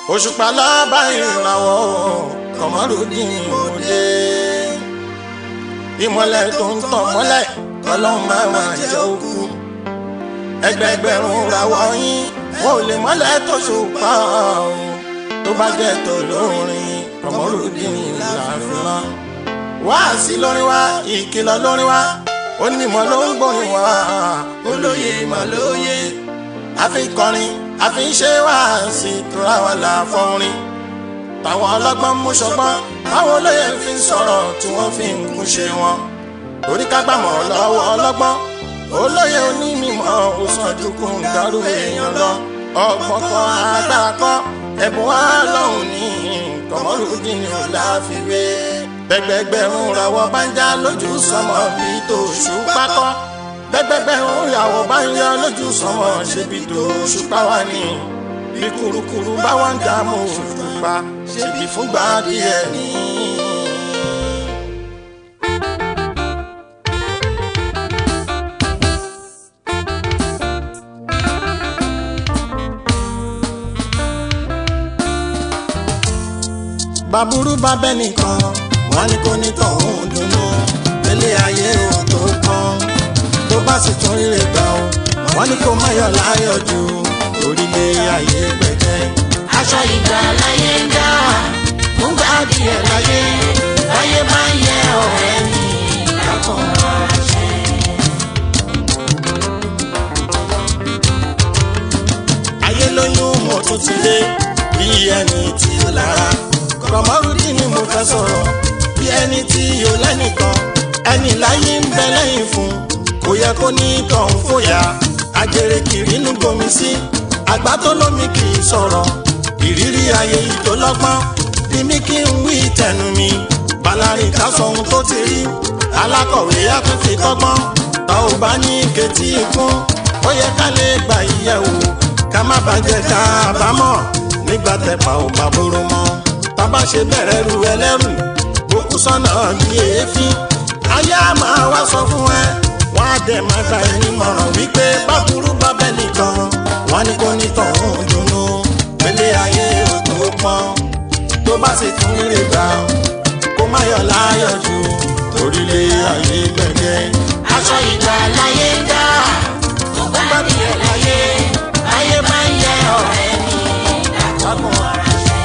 òṣùpá lábá ìràwọ̀ kọ̀mọ́rùdín òde ìmọ̀lẹ̀ tó ń tàn mọ́lẹ̀ ọlọ́run máa máa jẹ́ òkú ẹgbẹgbẹ̀rún ràwọ̀ yín wọn ò lè mọ́lẹ̀ tó ṣùpá o tó bá jẹ́ tó lórin kọ̀mọ́rùdín làfihàn wá sí lórin wá ìkìlọ̀ lórin wá onímọ̀ ló ń gbórin wá olóye ìmọ̀ lóye àfi kọrin àfi ṣe wá sí tura wà láfọrin táwọn ọlọ́gbọ́n mú ṣọgbọ́n táwọn olóye fi ń sọ̀rọ̀ tí wọ́n fi ń kún ṣe wọn torí ká gbàmọ̀ lọ́wọ́ ọlọ́gbọ́n olóye onímọ̀ òsàndùkú ń darú èèyàn lọ ọgbọ́n kan agbára kan ẹ̀bùn wa lọ́hùn ní kọ̀mọ́rùdín ní ọ̀làfíwé gbẹgbẹgbẹ̀rún ràwọ̀ bá ń já lójú sọmọ bíi tòṣù pákọ́ gbẹgbẹgbẹ̀rún ràwọ̀ bá ń yọ lójú sọmọ ṣe bíi tòṣù páwá ni bí kurukuru bá wà ń dààmú òṣùpá ṣe bí fúngbà díẹ̀ ní. bàbúrú bá bẹ́ nìkan wọ́n ní kó ní tọ̀hún dùnú ilé ayé ò tó kàn tó bá sì tún rí rẹ̀ gbà ó wọ́n ní kó má yọ̀ láyọ̀ jù orílẹ̀ ayé gbẹ̀gẹ́. aṣọ ìgbà láyé ń dá fún gbàdí ẹ̀ láyé láyé máa ń yẹ ọ̀rẹ́ mi lákàn ránṣẹ́. ayé lóyún mo tún ti dé bí ẹni tí ó lára kọ̀mọ́rúdì ni mo fẹ́ sọ̀rọ̀ bí ẹni tí yóò lẹ́nìkan ẹni láyé ń bẹ lẹ́yìn fún kò yẹ kó ní tọ̀hún fòyà àjèrè kiri inú gbomi sí àgbà tó lómi kì í sọ̀rọ̀ ìrírí ayé yìí tó lọ́gbọ́n bí mi kí n wí tẹnu mi balarin ká sọ ohun tó ti rí alákọ̀wé á tún fi kọ́gbọ́n tá ò bá ní ketí ikún ó yẹ ká lè gbà yíyẹ̀wò ká má bàjẹ́ ká àbámọ̀ nígbà tẹ̀pà ò bá bóró mọ́ bàbá ṣe bẹ̀rẹ̀ ru ẹlẹ́rù òkú sọ́nà bí èéfín ayé á máa wá sọ fún ẹ wọ́n á dẹ̀ máa gba ẹni mọ̀ràn wípé báburú bá bẹ́ nìkan wọ́n ní kó ní tọ̀hún dùnú pélé ayé ò tó pọ́n tó bá sì tún lè gbà kó má yọ̀ láyọ̀ jù torílé ayé gbẹ̀gẹ́. aṣọ ìgbà láyé ń dá fún gbàdí ẹ̀ láyé láyé máa ń yẹ ọ̀rẹ́ mi lákàn ránṣẹ́.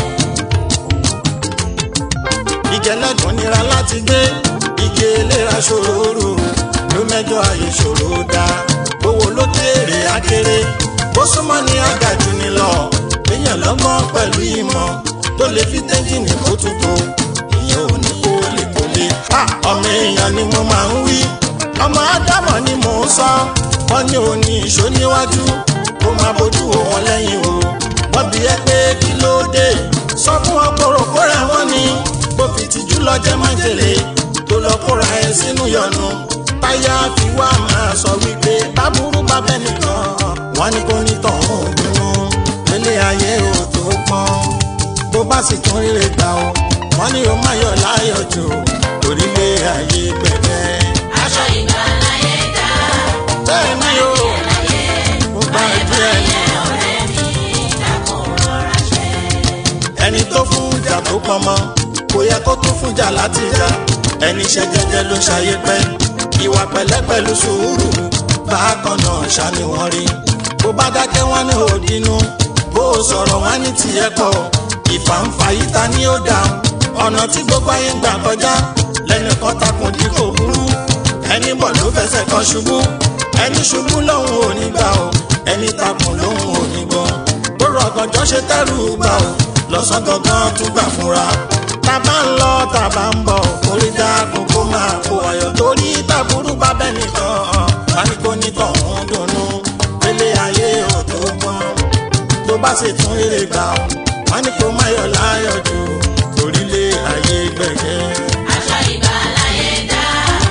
ìjẹ́lẹ́gùn nira láti gbé igi eléra ṣòro rò ló mẹ́jọ ayé ṣòro dá owó ló kéré akéré bó súnmọ́ ní àgàjù ni lọ èèyàn lọ́gbọ́n pẹ̀lú ìmọ̀ tó lè fi tẹ́jìnì kó tuntun ìyẹn ò ní kó lè kó lè. ọmọ èèyàn ni mo máa ń wí ọmọ ádámọ̀ ni mò ń sọ wọ́n ní òní ìṣó níwájú kó máa bójú wò wọ́n lẹ́yìn o wọ́n bí ẹ pé kí ló dé sọ fún ọpọlọ kóra wọn ni bó fi tìjú lọ jẹ́ májèlé tó lọ kóra ẹ sínú yọnu táyà fi wá máa sọ wípé báburú bá bẹ́ nìkan wọ́n ní kó ní tọ̀hún dùnú ilé ayé ò tó pọ́n bó bá sì tún rírè gbà ó wọ́n ní o má yọ̀ láyọ̀ jù orílẹ̀ ayé gbẹ̀gbẹ́. aṣọ ìgbà láyé ń dá bẹ́ẹ̀ ni o láyé mo gba díẹ̀ ni. ọ̀rẹ́ mi lákàn ránṣẹ́. ẹni tó fún ìjà tó pọnmọ kò yẹ kó tún fún ìjà láti jà ẹni ṣe jẹ́jẹ́ ló ṣayé pẹ́ ìwà pẹ̀lẹ́ pẹ̀lú sùúrù bákan náà ṣáni wọ́n rí bó bá dákẹ́ wọ́n ní òdinú bó o sọ̀rọ̀ wọ́n ní tiẹ̀ pọ̀ ìfàǹfà yìí ta ni ó dà ọ̀nà tí gbogbo ayé ń gbà kọjá lẹ́nìkan takùn dí kò burú ẹni bọ̀ ló fẹsẹ̀ kan ṣubú ẹni ṣubú lòun ò ní gbà o ẹni takùn lòun ò ní gbọ́ bóró ọ̀gànjọ́ ṣe tẹ́rù gbà o lọ́sàn gangan tún gbà fúnra tàbá ń lọ tàbá ń bọ̀ orí dákun kó máa kó ayọ̀ torí tàbúrú bá bẹ́ nìkan wani kò ní tọ̀hún dùnú pélé ayé ò tó gbọ́n tó bá sì tún rere gbà ó wani kò má yọ̀ láyọ̀ jù orílẹ̀ ayé gbẹ̀gẹ́. aṣọ ìgbà láyé ń dá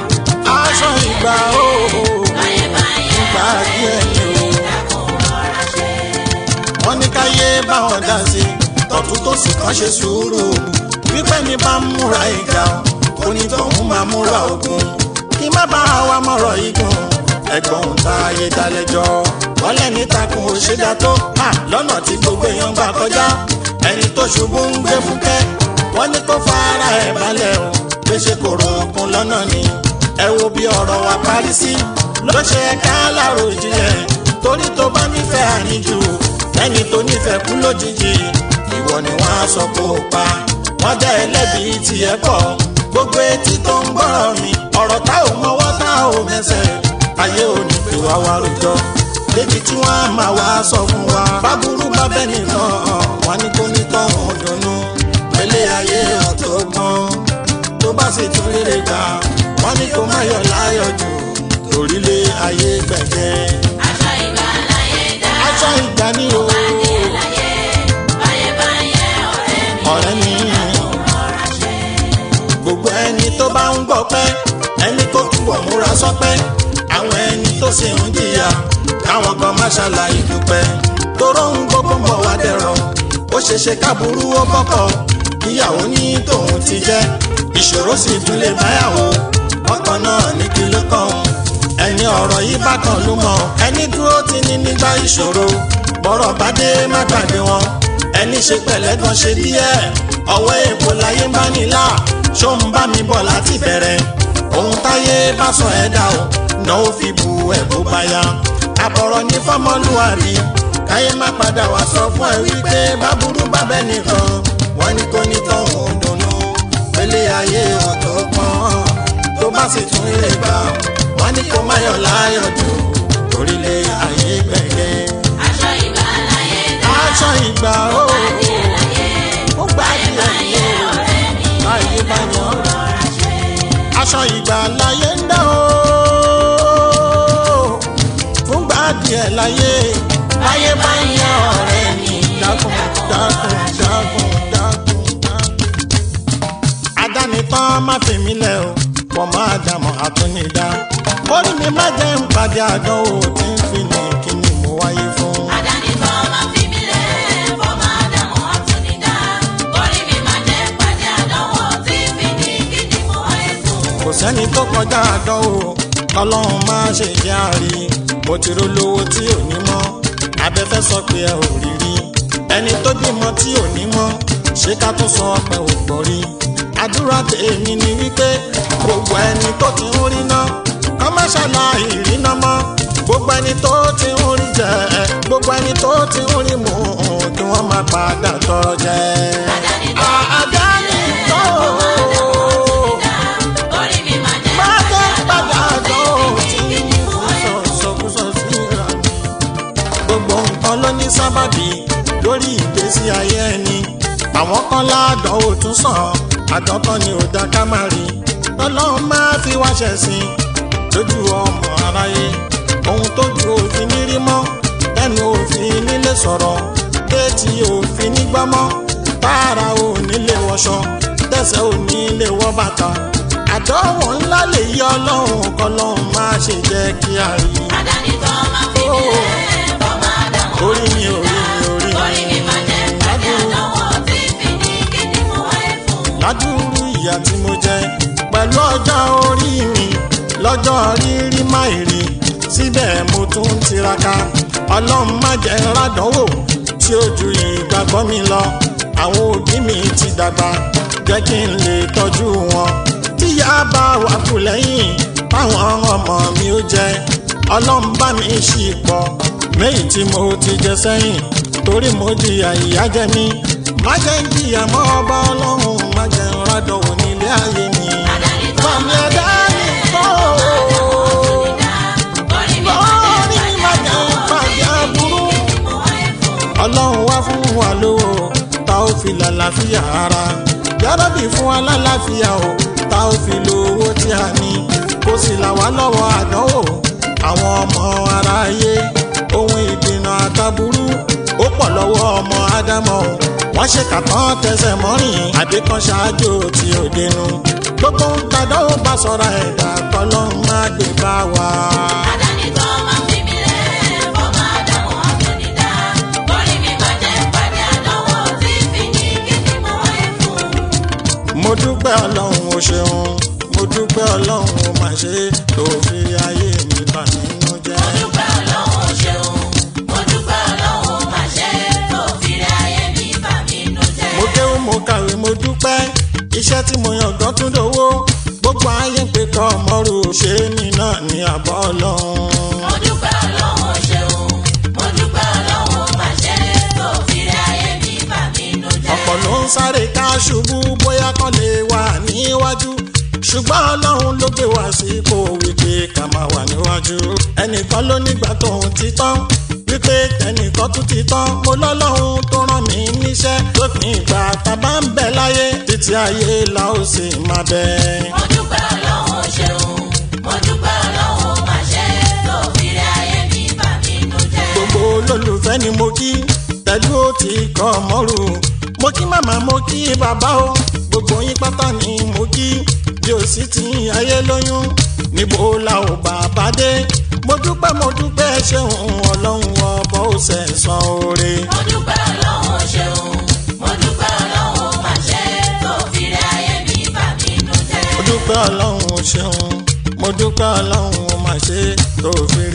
aṣọ ìgbà ó láyé máa ń yẹ ìgbà díẹ̀ ni o lákàn ránṣẹ́. wọ́n ní káyé báwọn dá sí tọ́tún tó sì kàn ṣe sùúrù wípé ní bá ń múra ìjà onítọ̀hún máa múra ogun kí má bá wa mọ̀rọ̀ igun ẹ̀gbọ́n ta ayé dalẹ́jọ́ wọ́n lẹ́ni takùn òṣèdá tó hà lọ́nà tí gbogbo èèyàn gbà kọjá ẹni tó ṣubú ń gbé fúkẹ́ wọ́n ní kó fara ẹ̀ balẹ̀ o léṣe kò rọ̀ọ̀kun lọ́nà ni ẹ wo bí ọ̀rọ̀ wa parí sí ló ṣe ká láàrò ìjìnlẹ̀ torí tó bá nífẹ̀ẹ́ àníjù ẹni tó nífẹ̀ẹ́ kú lójijì ìwọ ni wọ́n á sọ kó o pa wọ́n dá ẹlẹ́bi tiẹ̀ pọ̀ gbogbo etí tó ń gbọ́rọ̀ mi ọ̀rọ̀ tá ò mọwọ́ tá ò mẹsẹ̀ ayé ò ní pè wá wá rojọ́ débi tí wọ́n á máa wá sọ fún wa báburú bá bẹ́ẹ̀ nìkan wọ́n ní kó ní tọ́hún dunnú pẹ̀lẹ́ ayé ọ̀tọ̀ gbọ́n tó bá sì tún rere gbà wọ́n ní kó má yọ̀ láyọ̀ jù torílé ayé gbẹ̀gẹ́ aṣọ ìgbà láyé dá aṣọ ìgbà ní o adìẹ láyé báyé báyé ọ̀rẹ́ mi ọ̀rẹ́ mi rọra ṣe. gbogbo ẹni tó bá ń gbọ́ pẹ́ ẹni tó túbọ̀ múra sọ́pẹ́ àwọn ẹni tó sì ń jìyà káwọn kan má ṣàlàyé dúpẹ́ torọ́ ń gbogbo mọ̀ wá dẹ̀rọ̀ ó ṣeṣe káburú ó bọ́kọ̀ kíyàwó ní tòun ti jẹ́ ìṣòro sì tún lè báyàwó ọkọ̀ náà ní kí ló kàn án ẹni ọ̀rọ̀ yìí bá kan ló mọ̀ ẹni dúró ti ní nígbà ìṣòro bọ́rọ̀ bá dé má gbàgbé wọn ẹni ṣe pẹ̀lẹ́ gan ṣe díẹ̀ ọwọ́ èèpo láyé bá nílà ṣó ń bá mi bọ̀ láti bẹ̀rẹ̀ ohun táyé bá sọ ẹ̀ dá o náà ó fi bu ẹ̀ bó bá yá àbọ̀rọ̀ ní fọ́mọlúwàbí káyé má padà wá sọ fún ẹ wípé báburú bá bẹ́ẹ̀ nìkan wọ́n ní kó ní tọ́hún dùnú pélé ayé ọ̀tọ̀ pọ́n tó bá sì tún ilé gbà wọ́n ní kó má yọ̀ láyọ̀ jù orílẹ̀ ayé gbẹ̀gẹ́ aṣọ ìgbà láyé dá aṣọ ìgbà ó adìẹ láyé ó gbà báyé báyé díẹ̀ ọ̀rẹ́ mi ayé bá yàn rọra ṣe. aṣọ ìgbà láyé ń dá o fúngbà díẹ̀ láyé láyé bá yàn ọ̀rẹ́ mi dákun dákun dákun dákun dákun. adánitán má fi mí lẹ̀ o pọ̀ máa dàmọ́ àtúnidá orí mi má jẹ́ ń pàdé àdánwò tí ń fi ní kíni mo wáyé fún. Àdánìkan máa fi mí lẹ̀ fọ́mọ Ádámù àtúnidá. Orí mi máa jẹ́ pàdé àdánwò tí fi ní kí ni mo wáyé fún. kò sẹ́ni tó kọjá àdánwò kọlọ́run má ṣe jẹ́ àrí mo ti rolówó tí ò ní mọ́ abẹ́fẹ́ sọ pé ẹ ò rí rí ẹni tó bímọ tí ò ní mọ́ ṣé ká tún sọ pé ò gbọ́ rí àdúrà tèmi ni wípé gbogbo ẹni tó ti ń rí ná kọ́ má ṣàlàyé ìrìnà mọ́ gbogbo ẹni tó ti ń rí jẹ gbogbo ẹni tó ti ń rí mu kí wọ́n má padà tọrọ jẹ. àdánìkan Orí mi máa jẹ́ má jẹ́ padà tí dán fi ní kí ni mo wáyé fún. sọ̀sọ̀kúsọ̀ síra mi. gbogbo nǹkan ló ní sábàbí lórí ìgbésí ayé ẹni àwọn kan ládánwò tún sàn àdọ́tán ni ò dá ká má rí ọlọ́run máa fi wá ṣẹ̀sìn lójú ọmọ aráyé ohun tójú òfin ní rí mọ́ ẹnu òfin nílé sọ̀rọ̀ déètì òfin nígbàmọ́ tààrà ò nílé wọṣọ tẹ̀sẹ̀ ò nílé wọ bàtà àdánwò ńlá lè yí ọlọ́run kọlọ́run má ṣe jẹ́ kí a rí Àdánìkan máa fi mí lẹ̀ fọ́mọ Ádámù orí mi orí mi orí Orí mi máa jẹ́ pàdé àdánwò tí fi ní kí ni mo wáyé fún. ládùúrú ìyà tí mo jẹ pẹ̀lú ọjọ́ orí mi lọ́jọ́ rírí máìrí síbẹ̀ mo tún ń tiraka ọlọ́run má jẹ́ rádánwò tí ó ju ìgbàgbọ́ mi lọ àwọn òbí mi ti dàgbà jẹ́ kí n lè tọ́jú wọn tíyá bá wà kù lẹ́yìn táwọn ọmọ mi ó jẹ ọlọ́run bá mi ṣì pọ̀ méjì tí mo ti jẹ sẹ́yìn torí mo jìyà ìyá jẹ mí má jẹ́ ń jìyà mọ́ ọba ọlọ́run má jẹ́ ń rádọ̀wò nílé ayé mi. Àdánìkan Màmí máa fi ẹ̀dá mí mi lẹ̀ kọ́ Orí mi máa Orí jẹ́ mi máa pàdé jẹ́ àdánwò pàdé tí fi ní aburú. kí ni mo wáyé fún. ọlọ́run wá fún wa lówó tá ó fi lálàáfíà ara yárọ́bì fún wa lálàáfíà o tá ó fi lo owó tí a ní kó sì là wá lọ́wọ́ àdánwò àwọn ọmọ aráyé ohun ìdènà àtàbúrú ó pọ̀ lọ́wọ́ ọmọ ádámọ̀ o wọ́n ṣe kàtán tẹsẹ̀ mọ́rìn àbíkan ṣáájú tí ò dénú gbogbo ń tàdánwò bá sọ̀rọ̀ ẹ̀dá kọ́lọ́run má gbé bá wa. Àdánìkan máa fi mí lẹ̀ fọ́mọ Ádámù àtúnidá. Orí mi máa jẹ́ pàdé àdánwò tí fi ní kí ni mo wáyé fún. mo dúpẹ́ ọlọ́run o ṣeun mo dúpẹ́ ọlọ́run o mà ṣe tó fi ayé mi bà nínú jẹ́. Mo dúpẹ́ Ọlọ́run ṣeun, mo dúpẹ́ Ọlọ́run máa ṣe tó fi rẹ ayé mi bà mí nú iṣẹ́ tí mo yàn gan tún dowó gbogbo ayé ń pè kọ́ ọmọrù ṣé mi náà ní àbọ̀ ọlọ́run. mo dúpẹ́ ọlọ́run ṣeun mo dúpẹ́ ọlọ́run máa ṣe tó fi rí ayé mi bà mí nù jẹ́. ọ̀pọ̀ ló ń sáré ká ṣubú bóyá kán lè wà níwájú ṣùgbọ́n ọlọ́run ló gbé wá sí ipò wípé ká máa wà níwájú ẹnìkan ló nígbà tóun ti tán wípé ẹnìkan tún ti tán mo lọ́lọ́run tó rán mi níṣẹ́ lópin ìgbà tá a bá ń bẹ láyé títí ayé la ó sì máa bẹ. mo dúpẹ́ ọlọ́run ṣeun mo dúpẹ́ ọlọ́run máa ṣe tó fi rí ayé mi bà mí nù jẹ́. gbogbo olólùfẹ́ ni mo kí pẹ̀lú ó ti kọ́ mọ́rù mo kí màmá mo kí bàbá o gbogbo yín pátá ni mo kí bí o sì ti ayé lóyún níbo la ò bàbá dé mo dúpẹ́ mo dúpẹ́ ṣeun ọlọ́run ọbọ̀ ó sẹ̀sán oore. mo dúpẹ́ ọlọ́run ṣeun mo dúpẹ́ ọlọ́run máa ṣe tó fi rí ayé mi bà mí nù jẹ́. mo dúpẹ́ ọlọ́run ṣeun mo dúpẹ́ ọlọ́run mà ṣe tó fi